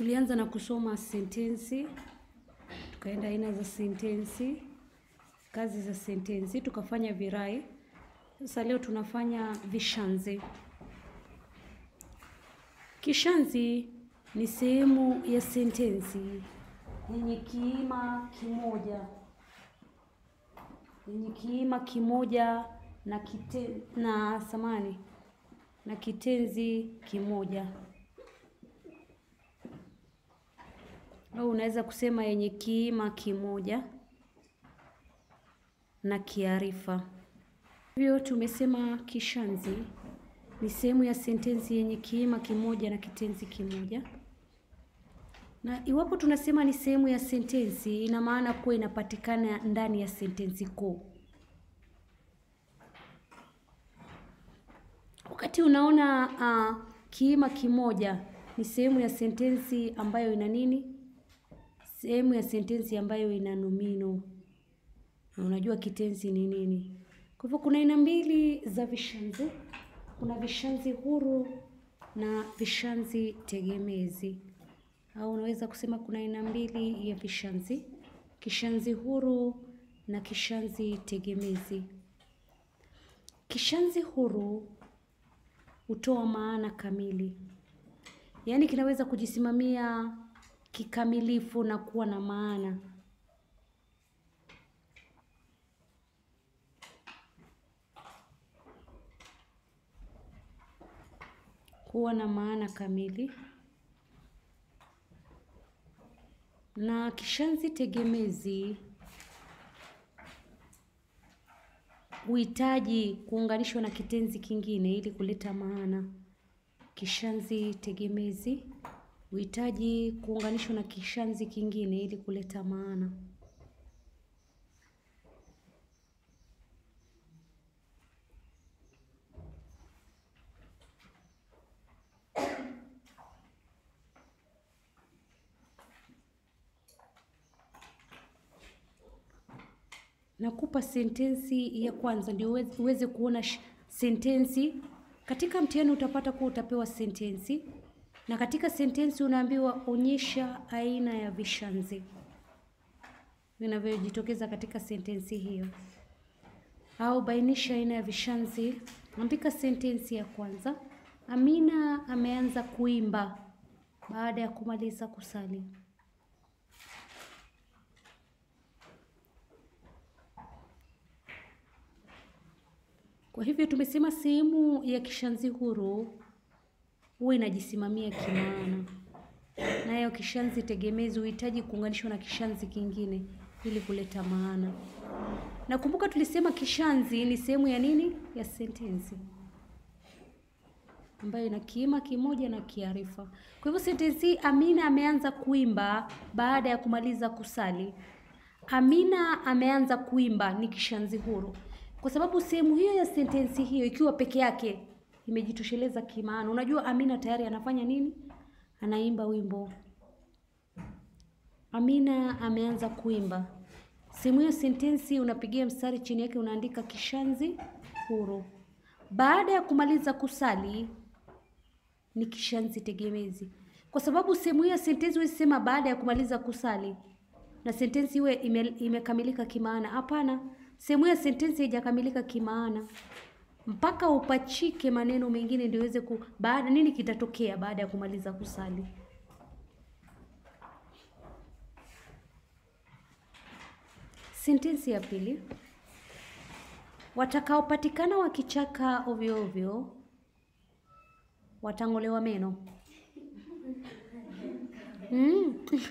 Tulianza na kusoma sentensi, tukaenda aina za sentensi, kazi za sentensi, tukafanya virai. Sasa leo tunafanya vishazi. Kishazi ni sehemu ya sentensi yenye kiima kimoja, yenye kiima kimoja na kite, na samani na kitenzi kimoja au unaweza kusema yenye kiima kimoja na kiarifa. Hivyo tumesema kishazi ni sehemu ya sentensi yenye kiima kimoja na kitenzi kimoja, na iwapo tunasema ni sehemu ya sentensi, ina maana kuwa inapatikana ndani ya sentensi kuu. Wakati unaona uh, kiima kimoja ni sehemu ya sentensi ambayo ina nini? Sehemu ya sentensi ambayo ina nomino, na unajua kitenzi ni nini. Kwa hivyo kuna aina mbili za vishazi, kuna vishazi huru na vishazi tegemezi, au unaweza kusema kuna aina mbili ya vishazi, kishazi huru na kishazi tegemezi. Kishazi huru hutoa maana kamili, yaani kinaweza kujisimamia kikamilifu na kuwa na maana. Kuwa na maana kamili. Na kishazi tegemezi huhitaji kuunganishwa na kitenzi kingine ili kuleta maana. Kishazi tegemezi huhitaji kuunganishwa na kishazi kingine ili kuleta maana. Nakupa sentensi ya kwanza ndio uweze kuona sentensi. Katika mtihani utapata kuwa utapewa sentensi, na katika sentensi unaambiwa onyesha aina ya vishazi vinavyojitokeza katika sentensi hiyo, au bainisha aina ya vishazi. Andika sentensi ya kwanza: Amina ameanza kuimba baada ya kumaliza kusali. Kwa hivyo tumesema sehemu ya kishazi huru huwa inajisimamia kimaana, nayo kishazi tegemezi huhitaji kuunganishwa na kishazi kingine ili kuleta maana. Na kumbuka tulisema kishazi ni sehemu ya nini? Ya sentensi ambayo ina kiima kimoja na kiarifa. Kwa hivyo sentensi Amina ameanza kuimba baada ya kumaliza kusali. Amina ameanza kuimba ni kishazi huru kwa sababu sehemu hiyo ya sentensi hiyo ikiwa peke yake imejitosheleza kimaana. Unajua Amina tayari anafanya nini? Anaimba wimbo. Amina ameanza kuimba. Sehemu hiyo sentensi unapigia mstari chini yake, unaandika kishazi huru. Baada ya kumaliza kusali ni kishazi tegemezi, kwa sababu sehemu hiyo sentensi huwezi sema baada ya kumaliza kusali na sentensi iwe ime, imekamilika kimaana. Hapana, sehemu ya sentensi haijakamilika kimaana mpaka upachike maneno mengine ndio iweze ku baada nini kitatokea baada ya kumaliza kusali. Sentensi ya pili, watakaopatikana wakichaka ovyo ovyo watang'olewa meno. Mm.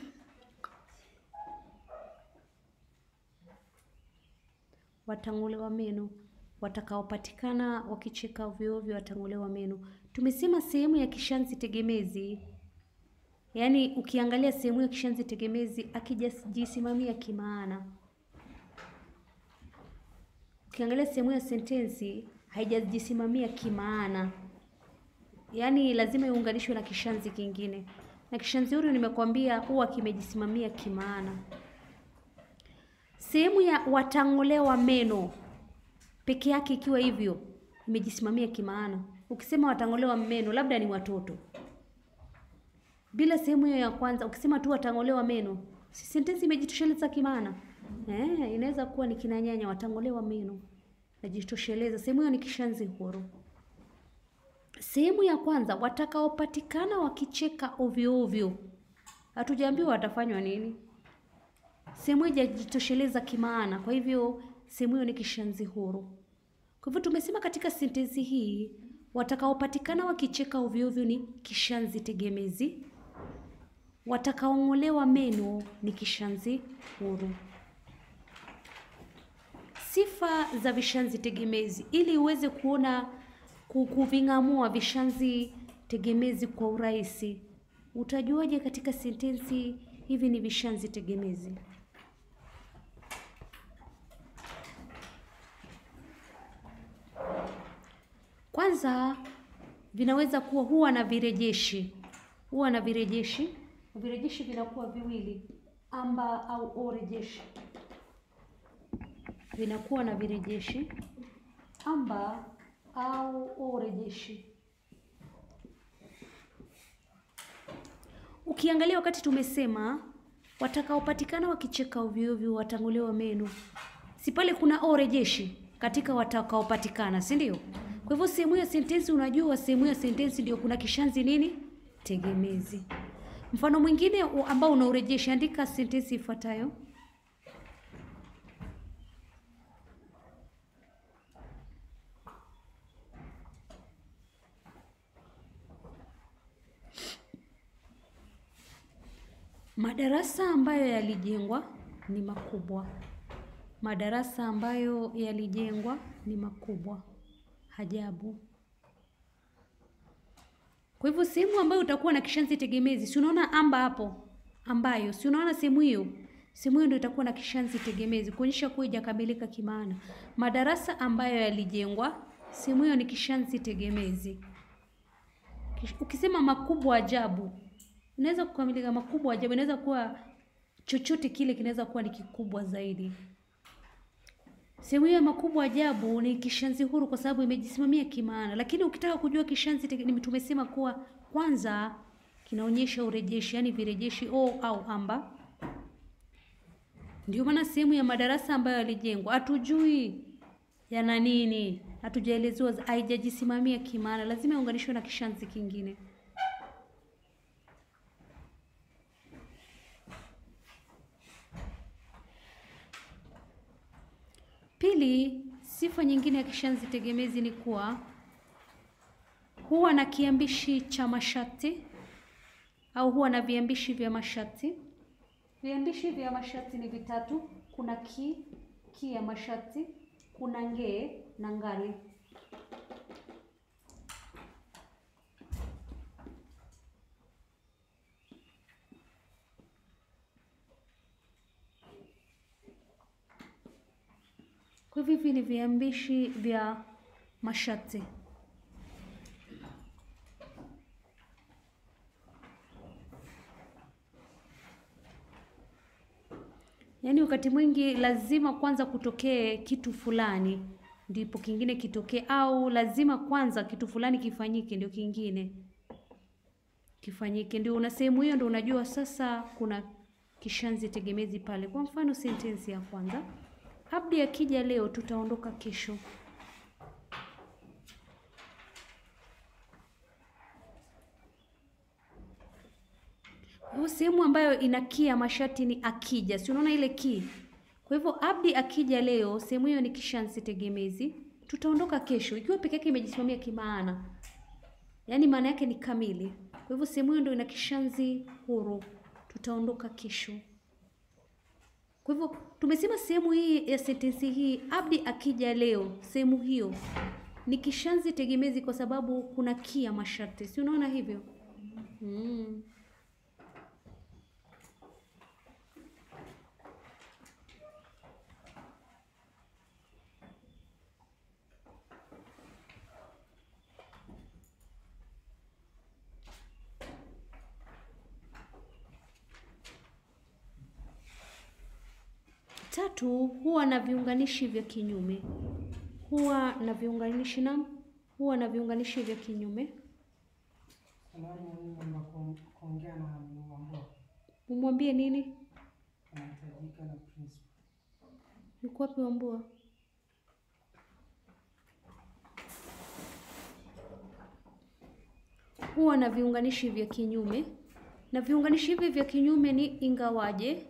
watang'olewa meno. Watakaopatikana wakicheka ovyo ovyo watang'olewa meno. Tumesema sehemu ya kishazi tegemezi, yaani ukiangalia sehemu ya kishazi tegemezi akijisimamia kimaana. Ukiangalia sehemu ya sentensi haijajisimamia kimaana, yaani lazima iunganishwe na kishazi kingine, na kishazi huru nimekwambia huwa kimejisimamia kimaana. Sehemu ya watang'olewa meno peke yake ikiwa hivyo imejisimamia kimaana. Ukisema watang'olewa meno, labda ni watoto, bila sehemu hiyo ya kwanza, ukisema tu watang'olewa meno, si sentensi imejitosheleza kimaana? Eh, inaweza kuwa ni kina nyanya watang'olewa meno, najitosheleza. Sehemu hiyo ni kishazi huru. Sehemu ya kwanza, watakaopatikana wakicheka ovyo ovyo, hatujaambiwa watafanywa nini. Sehemu hiyo haijajitosheleza kimaana, kwa hivyo sehemu hiyo ni kishazi huru. Kwa hivyo tumesema katika sentensi hii watakaopatikana wakicheka ovyo ovyo ni kishazi tegemezi, watakaong'olewa meno ni kishazi huru. Sifa za vishazi tegemezi, ili uweze kuona ku- kuving'amua vishazi tegemezi kwa urahisi, utajuaje katika sentensi hivi ni vishazi tegemezi? Kwanza vinaweza kuwa huwa na virejeshi, huwa na virejeshi. Virejeshi vinakuwa viwili, amba au orejeshi, vinakuwa na virejeshi amba au orejeshi. Ukiangalia wakati tumesema watakaopatikana wakicheka ovyo ovyo watang'olewa meno, si pale kuna orejeshi katika watakaopatikana, si ndio? Kwa hivyo sehemu ya sentensi, unajua sehemu ya sentensi ndio kuna kishazi nini tegemezi. Mfano mwingine u- ambao una urejeshi, andika sentensi ifuatayo: madarasa ambayo yalijengwa ni makubwa. Madarasa ambayo yalijengwa ni makubwa. Hajabu. Kwa hivyo sehemu ambayo utakuwa na kishazi tegemezi, si unaona amba hapo, ambayo, si unaona sehemu hiyo, sehemu hiyo ndio itakuwa na kishazi tegemezi kuonyesha kuwa haijakamilika kimaana. Madarasa ambayo yalijengwa, sehemu hiyo ni kishazi tegemezi. Kish- Ukisema makubwa ajabu, inaweza kukamilika makubwa ajabu, inaweza kuwa chochote kile kinaweza kuwa ni kikubwa zaidi. Sehemu hiyo ya makubwa ajabu ni kishazi huru kwa sababu imejisimamia kimaana, lakini ukitaka kujua kishazi tege- ni- tumesema kuwa kwanza kinaonyesha urejeshi, yaani virejeshi o au amba. Ndio maana sehemu ya madarasa ambayo yalijengwa hatujui yana nini, hatujaelezewa, haijajisimamia kimaana, lazima iunganishwe na kishazi kingine. Pili, sifa nyingine ya kishazi tegemezi ni kuwa huwa na kiambishi cha masharti au huwa na viambishi vya masharti. Viambishi vya masharti ni vitatu: kuna ki, ki ya masharti, kuna ngee na ngali. Kwa hivyo hivi ni viambishi vya masharti. Yaani wakati mwingi lazima kwanza kutokee kitu fulani ndipo kingine kitokee, au lazima kwanza kitu fulani kifanyike ndio kingine kifanyike. Ndio una sehemu hiyo, ndio unajua sasa kuna kishazi tegemezi pale. Kwa mfano sentensi ya kwanza, Abdi akija leo tutaondoka kesho. Hiyo sehemu ambayo ina ki ya masharti ni akija, si unaona ile ki? Kwa hivyo Abdi akija leo, sehemu hiyo ni kishazi tegemezi. Tutaondoka kesho, ikiwa peke yake imejisimamia kimaana, yaani maana yake ni kamili. Kwa hivyo sehemu hiyo ndio ina kishazi huru, tutaondoka kesho. Kwa hivyo tumesema sehemu hii ya sentensi hii, Abdi akija leo, sehemu hiyo ni kishazi tegemezi kwa sababu kuna ki ya masharti, si unaona hivyo? Mm. Tatu, huwa na viunganishi vya kinyume. Huwa na viunganishi na huwa na viunganishi vya kinyume. Samahani mwalimu, naomba ku- kuongea na Mwambua. Umwambie nini? Anahitajika na principal. Yuko wapi Wambua? Huwa na viunganishi vya kinyume, na viunganishi hivi vya kinyume ni ingawaje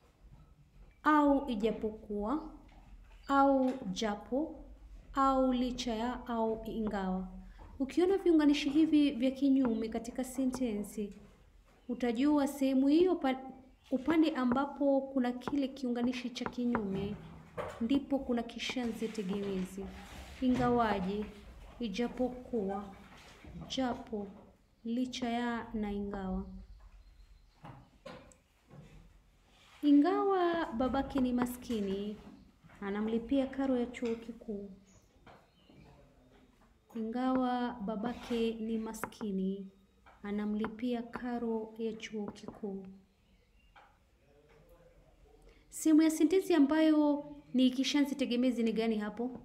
au ijapokuwa au japo au licha ya au ingawa. Ukiona viunganishi hivi vya kinyume katika sentensi, utajua sehemu hiyo pa- upande ambapo kuna kile kiunganishi cha kinyume ndipo kuna kishazi tegemezi. Ingawaje, ijapokuwa, japo, licha ya na ingawa. Ingawa babake ni maskini, anamlipia karo ya chuo kikuu. Ingawa babake ni maskini, anamlipia karo ya chuo kikuu. Sehemu ya sentensi ambayo ni kishazi tegemezi ni gani hapo?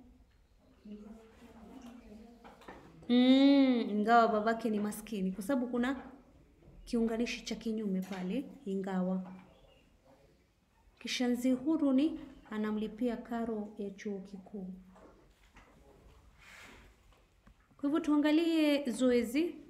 Mm, ingawa babake ni maskini, kwa sababu kuna kiunganishi cha kinyume pale, ingawa. Kishazi huru ni anamlipia karo ya chuo kikuu. Kwa hivyo tuangalie zoezi